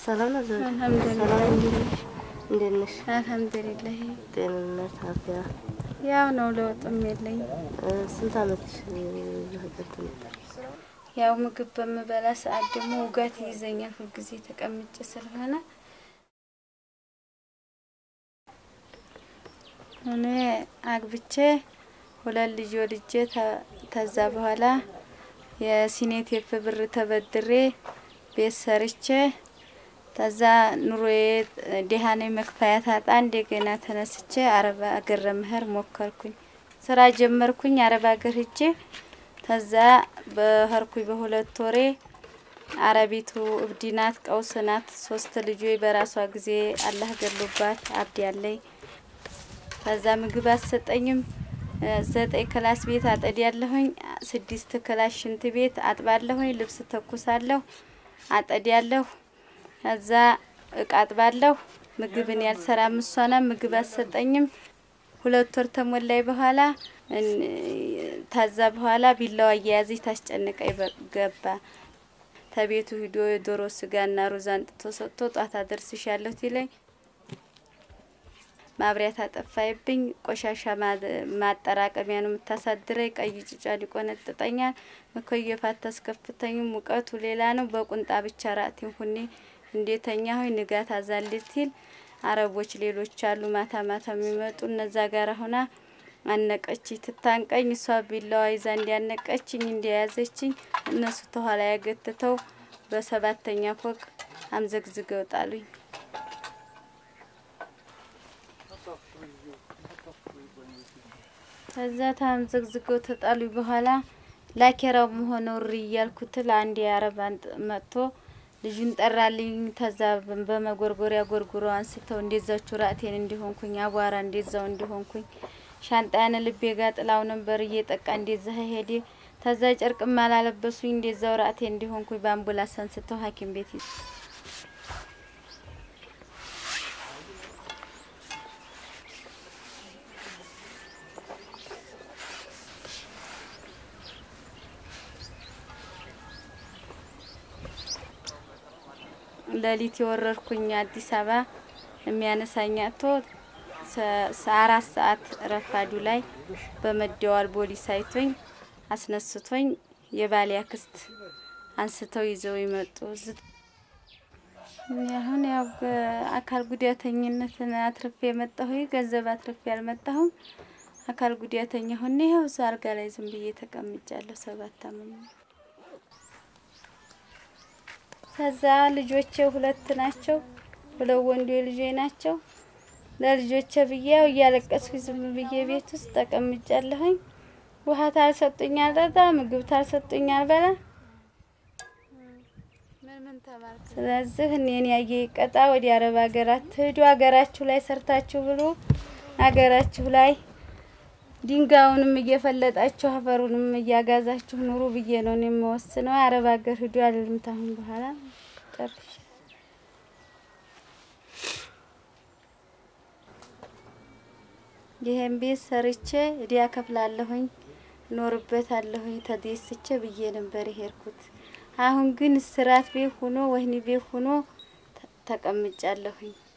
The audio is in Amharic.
ሰላም ነው ዘውዴ? አልሐምዱሊላህ። ሰላም እንዴት ነሽ? እንዴት ነሽ? አልሐምዱሊላህ ጤንነት፣ አፍያ? ያው ነው፣ ለውጥም የለኝ። እ፣ ስንት አመትሽ እዚህ ሀገር ከመጣሽ? ያው ምግብ በምበላ ሰዓት ደግሞ ውጋት ይይዘኛል ሁልጊዜ ተቀምጬ ስለሆነ እኔ አግብቼ ሁለት ልጅ ወልጄ ተ- ተዛ በኋላ የሲኔቴፕ ብር ተበድሬ ቤት ሰርቼ ተዛ ኑሮዬ ደሃኔ መክፈያ ታጣ እንደገና ተነስቼ አረብ አገር ለመሄድ ሞከርኩኝ። ስራ ጀመርኩኝ አረብ አገር ሂጄ ተዛ በህርኩኝ በሁለት ወሬ አረቢቱ እብድ ናት፣ ቀውስ ናት። ሶስት ልጆች በራሷ ጊዜ አላህ ገሎባት አብድ ያለኝ ከዛ ምግብ አሰጠኝም። ዘጠኝ ክላስ ቤት አጠድ ያለሁኝ፣ ስድስት ክላስ ሽንት ቤት አጥባለሁኝ፣ ልብስ ተኩሳለሁ፣ አጠድ ያለሁ፣ ከዛ እቃ አጥባለሁ። ምግብን ያልሰራም እሷና ምግብ አሰጠኝም። ሁለት ወር ተሞላይ በኋላ እን- ታዛ በኋላ ቢላዋ እየያዘች ታስጨንቀኝ በ- ገባ። ተቤቱ ሂዶ የዶሮ ስጋና ሩዝ አንጥቶ ሰጥቶ ጧት አደርስሻለሁ ይለኝ ማብሪያት አጠፋይብኝ። ቆሻሻ ማ- ማጠራቀሚያ ነው የምታሳድረኝ። ቀይ ጭጫ ሊቆነጥጠኛል። መኮየፍ አታስከፍተኝም። ሙቀቱ ሌላ ነው። በቁንጣ ብቻ ራቴን ሁኔ እንዴተኛ ሆይ ንጋት አዛልት ይል አረቦች ሌሎች አሉ ማታ ማታ የሚመጡ እነዛ ጋር ሆና አነቀች ትታንቀኝ። እሷ ቢላዋ ይዛ እንዲያነቀችኝ እንዲያያዘችኝ እነሱ ተኋላ ያገትተው በሰባተኛ ፎቅ አምዘግዝገው ጣሉኝ። ከዛ ታምዘግዝገው ተጣሉ በኋላ ላኬራው መሆነው ሪ እያልኩት ለአንድ የአረብ አንጥ መጥቶ ልጁን ጠራልኝ። ተዛ በመጎርጎሪያ ጎርጉሮ አንስተው እንደዛችሁ ራቴን እንዲሆንኩኝ አቧራ እንደዛው እንዲሆንኩኝ ሻንጣያን ልቤ ጋ ጥላው ነበር እየጠቃ እንደዛ ሄዴ ተዛ ጨርቅም አላለበሱኝ እንደዛው ራቴ እንዲሆንኩኝ በአምቡላንስ አንስተው ሐኪም ቤት ይዘ ሌሊት የወረድኩኝ አዲስ አበባ የሚያነሳኝ አቶ አራት ሰዓት ረፋዱ ላይ በመደዋል ፖሊስ አይቶኝ አስነስቶኝ የባሌ አክስት አንስተው ይዘው ይመጡ። ዝ- አሁን ያው አካል ጉዳተኝነትን አትርፌ የመጣሁ ገንዘብ አትርፌ አልመጣሁም። አካል ጉዳተኛ ሆኜ ይኸው እዛ አልጋ ላይ ዝም ብዬ ተቀምጫለሁ። ሰባት አመት ከዛ ልጆቼ ሁለት ናቸው። ሁለት ወንዶ ልጆች ናቸው። ለልጆቼ ብዬ ያው እያለቀስኩ ዝም ብዬ ቤት ውስጥ ተቀምጫለሁኝ። ውሃ ታልሰጡኝ አልጠጣ፣ ምግብ ታልሰጡኝ አልበላ። ስለዚህ እኔን ያየ ይቀጣ። ወደ አረብ ሀገራት ትሄዱ፣ ሀገራችሁ ላይ ሰርታችሁ ብሉ፣ ሀገራችሁ ላይ ድንጋዩንም እየፈለጣችሁ አፈሩንም እያጋዛችሁ ኑሩ ብዬ ነው እኔ የምወስነው። አረብ ሀገር ሂዱ አልልም። ታሁን በኋላ ጨርሼ ይሄን ቤት ሰርቼ እዲያ ከፍላለሁኝ እኖርበታለሁኝ ተደስቼ ብዬ ነበር የሄድኩት። አሁን ግን እስራት ቤት ሆኖ ወህኒ ቤት ሆኖ ተ- ተቀምጫለሁኝ።